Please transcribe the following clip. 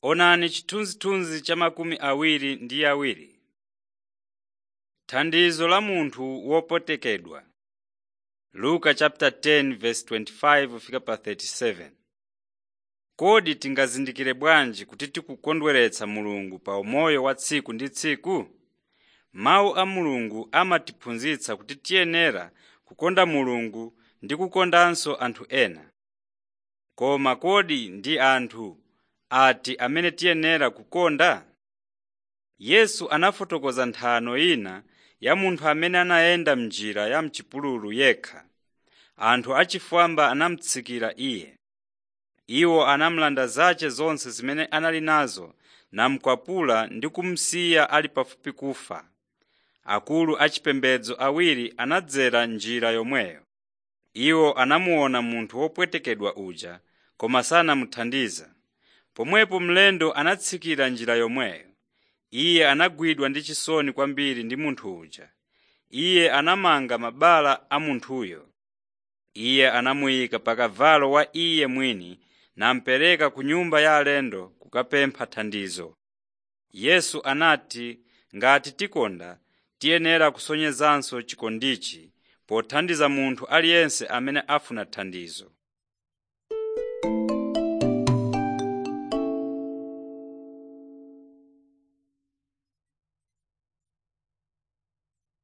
Onani chithunzithunzi cha makumi awiri ndi awiri. Thandizo la munthu wopwetekedwa Luka chapter 10 verse 25 fika pa 37. Kodi tingazindikire bwanji kuti tikukondweretsa Mulungu pa umoyo wa tsiku ndi tsiku? Mawu a Mulungu amatiphunzitsa kuti tiyenera kukonda Mulungu ndi kukondanso anthu ena. Koma kodi ndi anthu ati amene tiyenera kukonda? Yesu anafotokoza nthano ina ya munthu amene anayenda m'njira ya m'chipululu yekha. Anthu achifwamba anamutsikira iye. Iwo anamulanda zace zonse zimene anali nazo namukwapula ndi kumusiya ali pafupi kufa. Akulu achipembedzo awiri anadzera njira yomweyo. Iwo anamuona munthu wopwetekedwa uja koma sanamuthandize. Pomwepo mlendo anatsikira njira yomweyo. Iye anagwidwa ndi chisoni kwambiri ndi munthu uja. Iye anamanga mabala a munthuyo. Iye anamuyika pa kavalo wa iye mwini namupereka ku nyumba ya alendo kukapempha thandizo. Yesu anati ngati tikonda tiyenera kusonyezanso chikondichi pothandiza munthu aliyense amene afuna thandizo.